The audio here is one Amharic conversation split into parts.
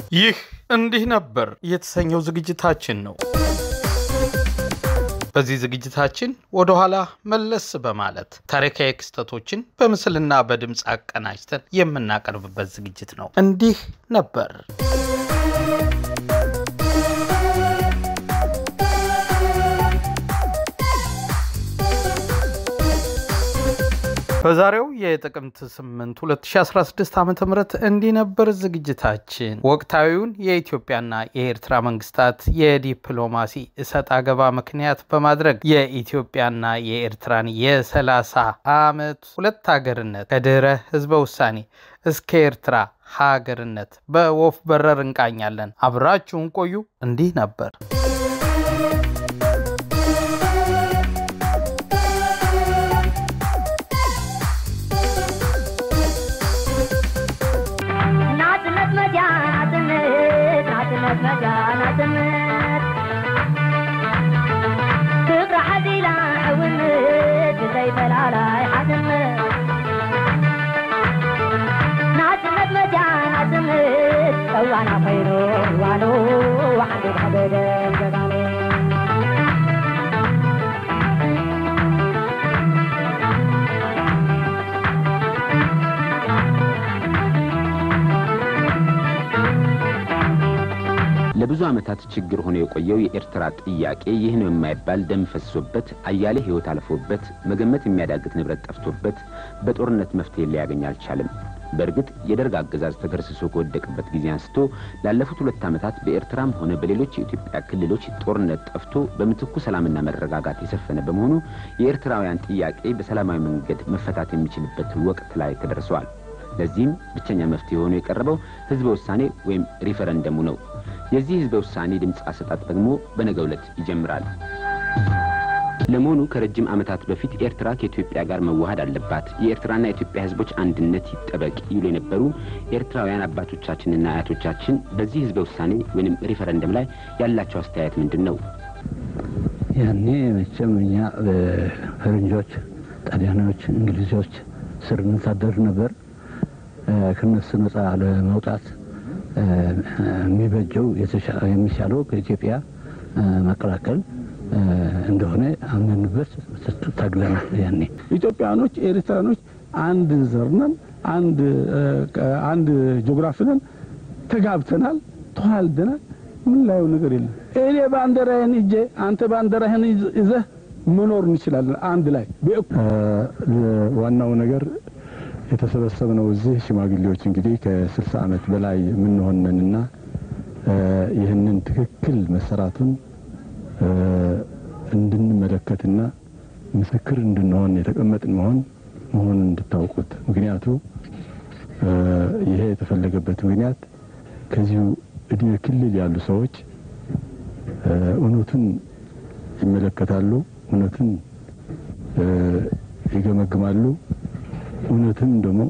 ይህ እንዲህ ነበር የተሰኘው ዝግጅታችን ነው። በዚህ ዝግጅታችን ወደ ኋላ መለስ በማለት ታሪካዊ ክስተቶችን በምስልና በድምፅ አቀናጅተን የምናቀርብበት ዝግጅት ነው። እንዲህ ነበር። በዛሬው የጥቅምት 8 2016 ዓ ም እንዲህ ነበር ዝግጅታችን ወቅታዊውን የኢትዮጵያና የኤርትራ መንግስታት የዲፕሎማሲ እሰጥ አገባ ምክንያት በማድረግ የኢትዮጵያና የኤርትራን የ30 ዓመት ሁለት ሀገርነት ከድህረ ህዝበ ውሳኔ እስከ ኤርትራ ሀገርነት በወፍ በረር እንቃኛለን። አብራችሁን ቆዩ። እንዲህ ነበር። ናጽነት መጃ ናጽነት ናጽነት መጃ ናጽነት ፍቅሪ ሓዚላ ዕውነት ብዘይፈላላይ ሓዝነት ናጽነት መጃ ናጽነት ፀዋና ኮይኑ ዋሎ ሓንቲ ሓደደ ገባሎ ለብዙ ዓመታት ችግር ሆኖ የቆየው የኤርትራ ጥያቄ ይህ ነው የማይባል ደም ፈሶበት አያሌ ሕይወት አልፎበት መገመት የሚያዳግት ንብረት ጠፍቶበት በጦርነት መፍትሄ ሊያገኝ አልቻለም። በእርግጥ የደርግ አገዛዝ ተገርስሶ ከወደቀበት ጊዜ አንስቶ ላለፉት ሁለት ዓመታት በኤርትራም ሆነ በሌሎች የኢትዮጵያ ክልሎች ጦርነት ጠፍቶ በምትኩ ሰላምና መረጋጋት የሰፈነ በመሆኑ የኤርትራውያን ጥያቄ በሰላማዊ መንገድ መፈታት የሚችልበት ወቅት ላይ ተደርሰዋል። ለዚህም ብቸኛ መፍትሄ ሆኖ የቀረበው ህዝበ ውሳኔ ወይም ሪፈረንደሙ ነው። የዚህ ህዝበ ውሳኔ ድምፅ አሰጣጥ ደግሞ በነገው ዕለት ይጀምራል። ለመሆኑ ከረጅም ዓመታት በፊት ኤርትራ ከኢትዮጵያ ጋር መዋሃድ አለባት፣ የኤርትራና የኢትዮጵያ ህዝቦች አንድነት ይጠበቅ ይሉ የነበሩ ኤርትራውያን አባቶቻችንና አያቶቻችን በዚህ ህዝበ ውሳኔ ወይም ሪፈረንደም ላይ ያላቸው አስተያየት ምንድን ነው? ያኔ መቼም እኛ ፈረንጆች፣ ጣሊያኖች፣ እንግሊዞች ስር እንታደር ነበር። ከነሱ ነጻ ለመውጣት የሚበጀው የሚሻለው ከኢትዮጵያ መቀላቀል እንደሆነ አምነንበት ታግለናል። ያኔ ኢትዮጵያኖች፣ ኤርትራኖች አንድ ዘር ነን፣ አንድ ጂኦግራፊ ነን፣ ተጋብተናል፣ ተዋልደናል። ምን ላየው ነገር የለም። እኔ ባንዲራዬን ይዤ አንተ ባንዲራህን ይዘህ መኖር እንችላለን አንድ ላይ ዋናው ነገር የተሰበሰብነው እዚህ ሽማግሌዎች እንግዲህ ከስልሳ ዓመት በላይ የምንሆነንና ይህንን ትክክል መሰራቱን እንድንመለከትና ምስክር እንድንሆን የተቀመጥን መሆን መሆኑን እንድታውቁት። ምክንያቱ ይሄ የተፈለገበት ምክንያት ከዚሁ እድሜ ክልል ያሉ ሰዎች እውነቱን ይመለከታሉ፣ እውነቱን ይገመግማሉ፣ እውነትም ደግሞ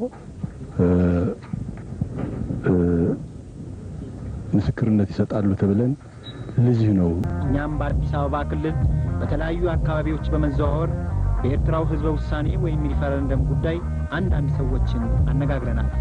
ምስክርነት ይሰጣሉ ተብለን ለዚህ ነው እኛም በአዲስ አበባ ክልል በተለያዩ አካባቢዎች በመዘዋወር በኤርትራው ህዝበ ውሳኔ ወይም ሪፈረንደም ጉዳይ አንዳንድ ሰዎችን አነጋግረናል።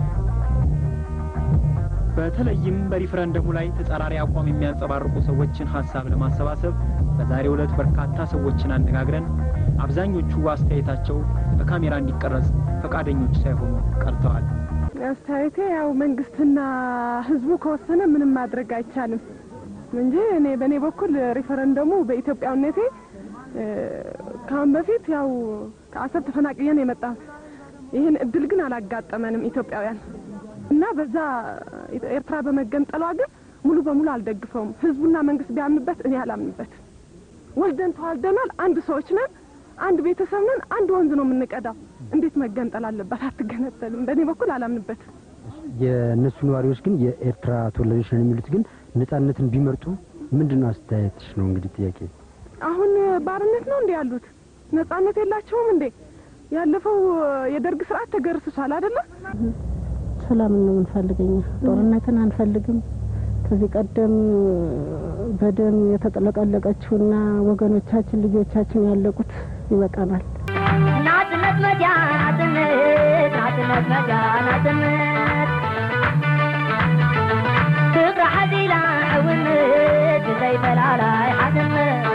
በተለይም በሪፈረንደሙ ላይ ተጻራሪ አቋም የሚያንጸባርቁ ሰዎችን ሀሳብ ለማሰባሰብ በዛሬው ዕለት በርካታ ሰዎችን አነጋግረን አብዛኞቹ አስተያየታቸው በካሜራ እንዲቀረጽ ፈቃደኞች ሳይሆኑ ቀርተዋል። አስተያየቴ ያው መንግስትና ህዝቡ ከወሰነ ምንም ማድረግ አይቻልም እንጂ እኔ በእኔ በኩል ሪፈረንደሙ በኢትዮጵያዊነቴ ከአሁን በፊት ያው ከአሰብ ተፈናቅየን የመጣሁት ይህን እድል ግን አላጋጠመንም ኢትዮጵያውያን እና በዛ ኤርትራ በመገንጠሏ ግን ሙሉ በሙሉ አልደግፈውም። ህዝቡና መንግስት ቢያምንበት እኔ አላምንበት። ወልደን ተዋልደናል፣ አንድ ሰዎች ነን፣ አንድ ቤተሰብ ነን፣ አንድ ወንዝ ነው የምንቀዳው። እንዴት መገንጠል አለባት? አትገነጠልም። በእኔ በኩል አላምንበትም። የእነሱ ነዋሪዎች ግን የኤርትራ ተወላጆች ነን የሚሉት ግን ነጻነትን ቢመርጡ ምንድን ነው አስተያየትሽ? ነው እንግዲህ ጥያቄ። አሁን ባርነት ነው እንዴ ያሉት? ነጻነት የላቸውም እንዴ? ያለፈው የደርግ ስርዓት ተገርስሷል አይደለም? ሰላምን ነው የምንፈልገኛ፣ ጦርነትን አንፈልግም። ከዚህ ቀደም በደም የተጠለቀለቀችውና ወገኖቻችን ልጆቻችን ያለቁት ይበቃናል። ናጽነት መጃ ናጽነት ናጽነት መጃ ናጽነት ሓዚላ ዕውነት ብዘይፈላላይ ሓትምት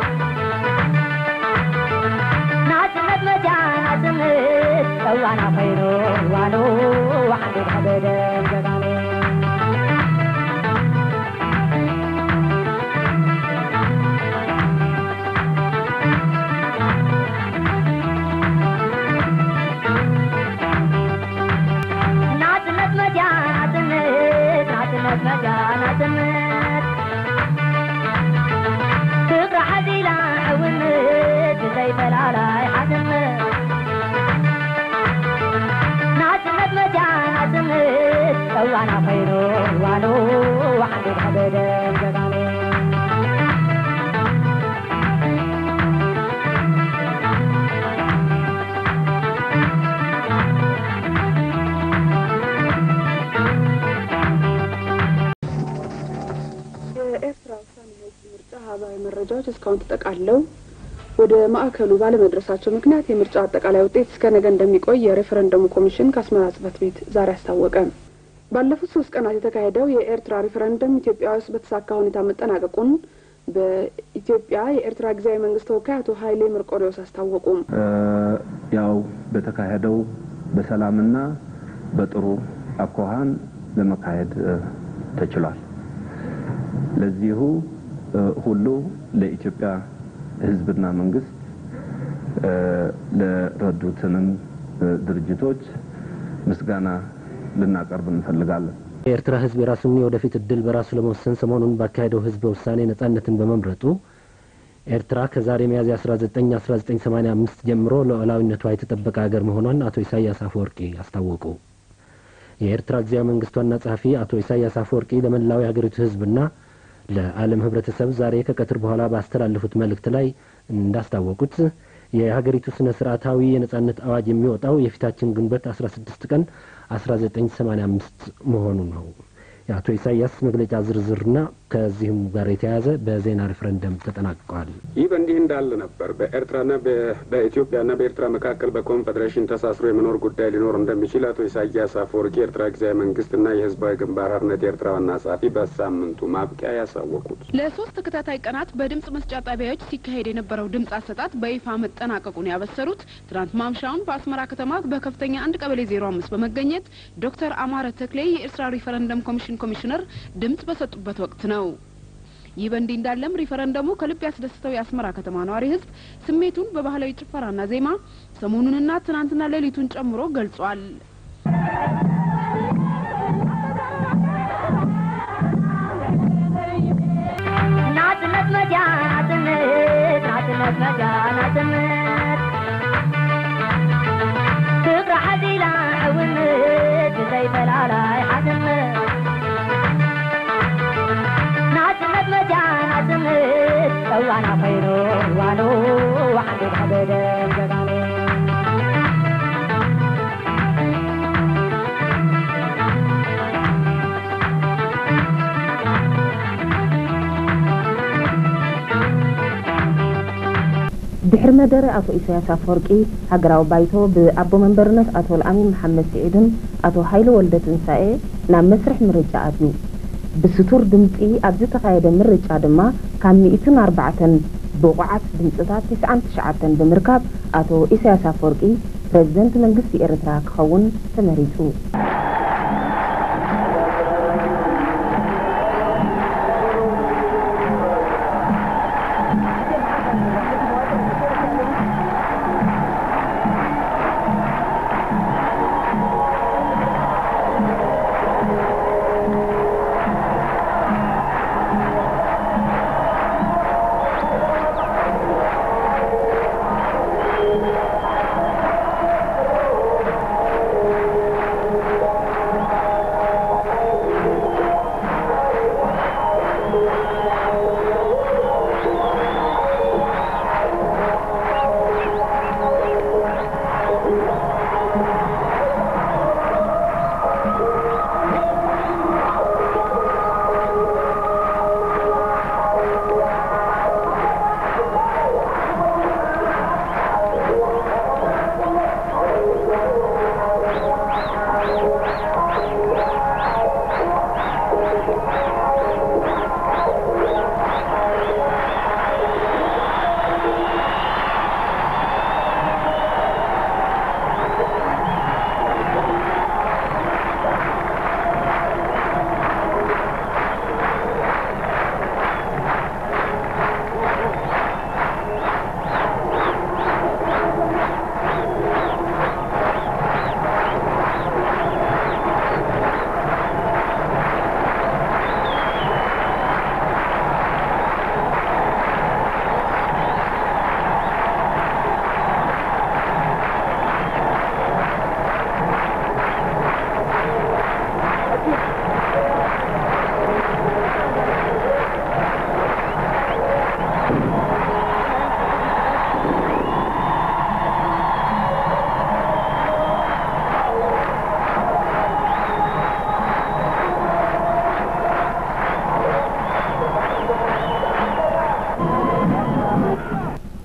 ናጽነት መጃ ናጽነት እዋና ኮይኑ ዋሎ ዋሕዴት ሓደደም ገጋሎ ናጽነት መጃ ናጽነት ናጽነት መጃ ናጽነት ክብሪ ሓዚላ ዕውነት ብዘይፈላላይ ሓትምት ናጽነት መጃ ናጽነት እዋና ኮይኑ ዋሎ ዋሕዴት ሓደደም ገጋሎ የኤርትራ ውሳኔ ህዝብ ምርጫ ሀባዊ መረጃዎች እስካሁን ተጠቃለው ወደ ማዕከሉ ባለመድረሳቸው ምክንያት የምርጫው አጠቃላይ ውጤት እስከ ነገ እንደሚቆይ የሬፈረንደሙ ኮሚሽን ከአስመራ ጽህፈት ቤት ዛሬ አስታወቀ። ባለፉት ሶስት ቀናት የተካሄደው የኤርትራ ሪፈረንደም ኢትዮጵያ ውስጥ በተሳካ ሁኔታ መጠናቀቁን በኢትዮጵያ የኤርትራ ጊዜያዊ መንግስት ተወካይ አቶ ሀይሌ መርቆሪዎስ አስታወቁ። ያው በተካሄደው በሰላምና በጥሩ አኳኋን ለመካሄድ ተችሏል። ለዚሁ ሁሉ ለኢትዮጵያ ህዝብና መንግስት ለረዱትንም ድርጅቶች ምስጋና ልናቀርብ እንፈልጋለን። የኤርትራ ህዝብ የራሱን የወደፊት እድል በራሱ ለመወሰን ሰሞኑን ባካሄደው ህዝበ ውሳኔ ነጻነትን በመምረጡ ኤርትራ ከዛሬ ሚያዝያ 19 1985 ጀምሮ ሉዓላዊነቷ የተጠበቀ ሀገር መሆኗን አቶ ኢሳያስ አፈወርቂ አስታወቁ። የኤርትራ ጊዜያዊ መንግስት ዋና ጸሐፊ አቶ ኢሳያስ አፈወርቂ ለመላው የሀገሪቱ ህዝብና ለዓለም ህብረተሰብ ዛሬ ከቀትር በኋላ ባስተላለፉት መልእክት ላይ እንዳስታወቁት የሀገሪቱ ስነ ስርዓታዊ የነጻነት አዋጅ የሚወጣው የፊታችን ግንቦት 16 ቀን 1985 መሆኑ ነው። የአቶ ኢሳያስ መግለጫ ዝርዝርና ከዚህም ጋር የተያያዘ በዜና ሬፈረንደም ተጠናቅቋል። ይህ በእንዲህ እንዳለ ነበር በኤርትራና በኢትዮጵያና በኤርትራ መካከል በኮንፌዴሬሽን ተሳስሮ የመኖር ጉዳይ ሊኖር እንደሚችል አቶ ኢሳያስ አፈወርቂ የኤርትራ ጊዜያዊ መንግስትና የህዝባዊ ግንባር ሓርነት የኤርትራ ዋና ጸሐፊ በሳምንቱ ማብቂያ ያሳወቁት። ለሶስት ተከታታይ ቀናት በድምጽ መስጫ ጣቢያዎች ሲካሄድ የነበረው ድምጽ አሰጣጥ በይፋ መጠናቀቁን ያበሰሩት ትናንት ማምሻውን በአስመራ ከተማ በከፍተኛ አንድ ቀበሌ ዜሮ አምስት በመገኘት ዶክተር አማረ ተክሌ የኤርትራ ሪፈረንደም ኮሚሽን ኮሚሽነር ድምጽ በሰጡበት ወቅት ነው። ይህ በእንዲህ እንዳለም ሪፈረንደሙ ከልብ ያስደስተው የአስመራ ከተማ ነዋሪ ህዝብ ስሜቱን በባህላዊ ጭፈራና ዜማ ሰሞኑንና ትናንትና ሌሊቱን ጨምሮ ገልጿል። ናጽነት መጃ ናጽነት ናጽነት መጃ ናጽነት ክብሪ ሓዚላ ዕውነት ብዘይፈላላይ ሓትምት ናጽነት መጃ ናጽነት እዋና ኮይኑ ዋሎ ዋሕዴት ሓደደም ገጋሎ ድሕሪ መደረ አቶ ኢሳያስ አፈወርቂ ሃገራዊ ባይቶ ብኣቦ መንበርነት አቶ ልኣሚን መሓመድ ስዒድን ኣቶ ሃይለ ወልደ ትንሳኤ ናብ መስርሕ ምርጫ ኣትዩ ብስቱር ድምፂ ኣብ ዝተኻየደ ምርጫ ድማ ካብ ሚእትን ኣርባዕተን ብቑዓት ድምፅታት ትስዓን ትሽዓተን ብምርካብ ኣቶ ኢሳያስ አፈወርቂ ፕረዚደንት መንግስቲ ኤርትራ ክኸውን ተመሪፁ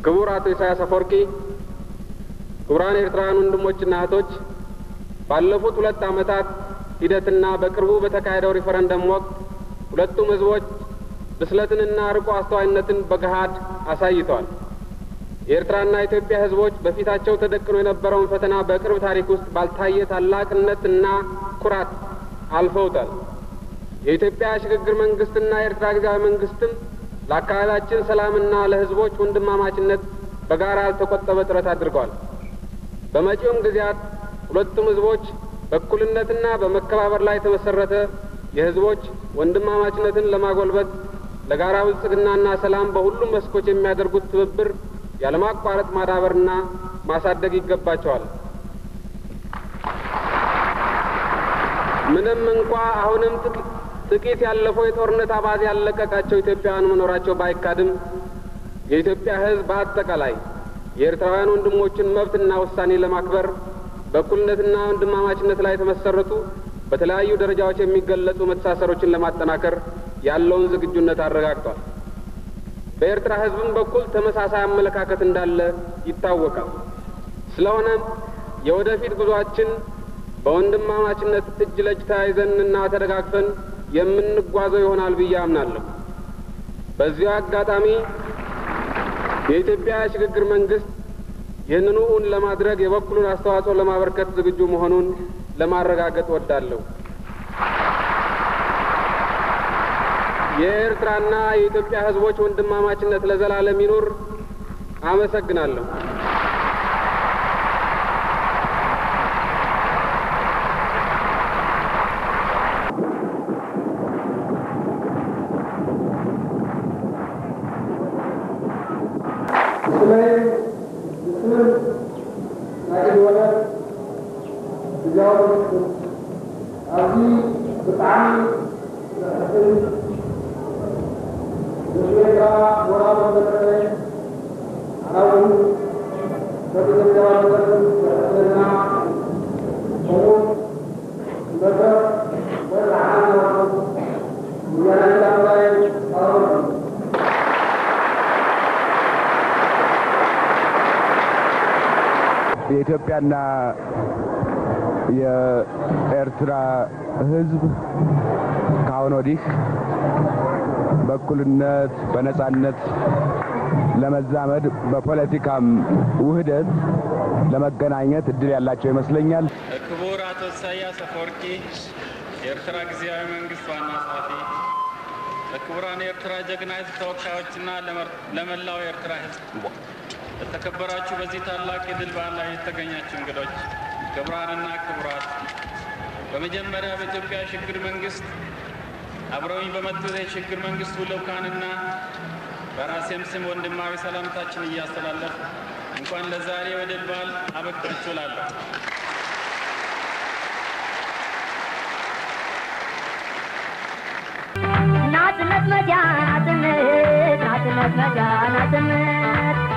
ክቡር አቶ ኢሳያስ አፈወርቂ፣ ክቡራን ኤርትራውያን ወንድሞችና እህቶች ባለፉት ሁለት ዓመታት ሂደትና በቅርቡ በተካሄደው ሪፈረንደም ወቅት ሁለቱም ህዝቦች ብስለትንና ርቆ አስተዋይነትን በገሃድ አሳይተዋል። የኤርትራና የኢትዮጵያ ህዝቦች በፊታቸው ተደቅኖ የነበረውን ፈተና በቅርብ ታሪክ ውስጥ ባልታየ ታላቅነትና ኩራት አልፈውታል። የኢትዮጵያ ሽግግር መንግስትና የኤርትራ ጊዜያዊ መንግስትም ለአካባቢያችን ሰላምና ለህዝቦች ወንድማማችነት በጋራ ያልተቆጠበ ጥረት አድርገዋል። በመጪውም ጊዜያት ሁለቱም ህዝቦች በእኩልነትና በመከባበር ላይ የተመሰረተ የህዝቦች ወንድማማችነትን ለማጎልበት ለጋራ ብልጽግናና ሰላም በሁሉም መስኮች የሚያደርጉት ትብብር ያለማቋረጥ ማዳበርና ማሳደግ ይገባቸዋል። ምንም እንኳ አሁንም ጥቂት ያለፈው የጦርነት አባዜ ያለቀቃቸው ኢትዮጵያውያን መኖራቸው ባይካድም የኢትዮጵያ ህዝብ በአጠቃላይ የኤርትራውያን ወንድሞችን መብትና ውሳኔ ለማክበር በእኩልነትና ወንድማማችነት ላይ የተመሰረቱ በተለያዩ ደረጃዎች የሚገለጹ መተሳሰሮችን ለማጠናከር ያለውን ዝግጁነት አረጋግጧል። በኤርትራ ህዝብም በኩል ተመሳሳይ አመለካከት እንዳለ ይታወቃል። ስለሆነም የወደፊት ጉዟችን በወንድማማችነት እጅ ለእጅ ተያይዘንና ተደጋግፈን የምንጓዘው ይሆናል ብዬ አምናለሁ። በዚሁ አጋጣሚ የኢትዮጵያ የሽግግር መንግስት ይህንኑ እውን ለማድረግ የበኩሉን አስተዋጽኦ ለማበርከት ዝግጁ መሆኑን ለማረጋገጥ ወዳለሁ። የኤርትራና የኢትዮጵያ ህዝቦች ወንድማማችነት ለዘላለም ይኑር። አመሰግናለሁ። የኢትዮጵያና የኤርትራ ህዝብ ከአሁን ወዲህ በእኩልነት በነጻነት ለመዛመድ በፖለቲካም ውህደት ለመገናኘት እድል ያላቸው ይመስለኛል። ክቡር አቶ ኢሳያስ አፈወርቂ የኤርትራ ጊዜያዊ መንግስት ዋና ጸሐፊ፣ ለክቡራን የኤርትራ ጀግና ህዝብ ተወካዮችና ለመላው የኤርትራ ህዝብ ለተከበራችሁ በዚህ ታላቅ የድል በዓል ላይ የተገኛችሁ እንግዶች፣ ክቡራንና ክቡራት፣ በመጀመሪያ በኢትዮጵያ የሽግግር መንግስት አብረውኝ በመጡት የሽግግር መንግስቱ ልዑካንና በራሴም ስም ወንድማዊ ሰላምታችን እያስተላለፍ እንኳን ለዛሬ የድል በዓል አበቃችሁ እላለሁ። ናጽነት መጃ ናጽነት ናጽነት መጃ ናጽነት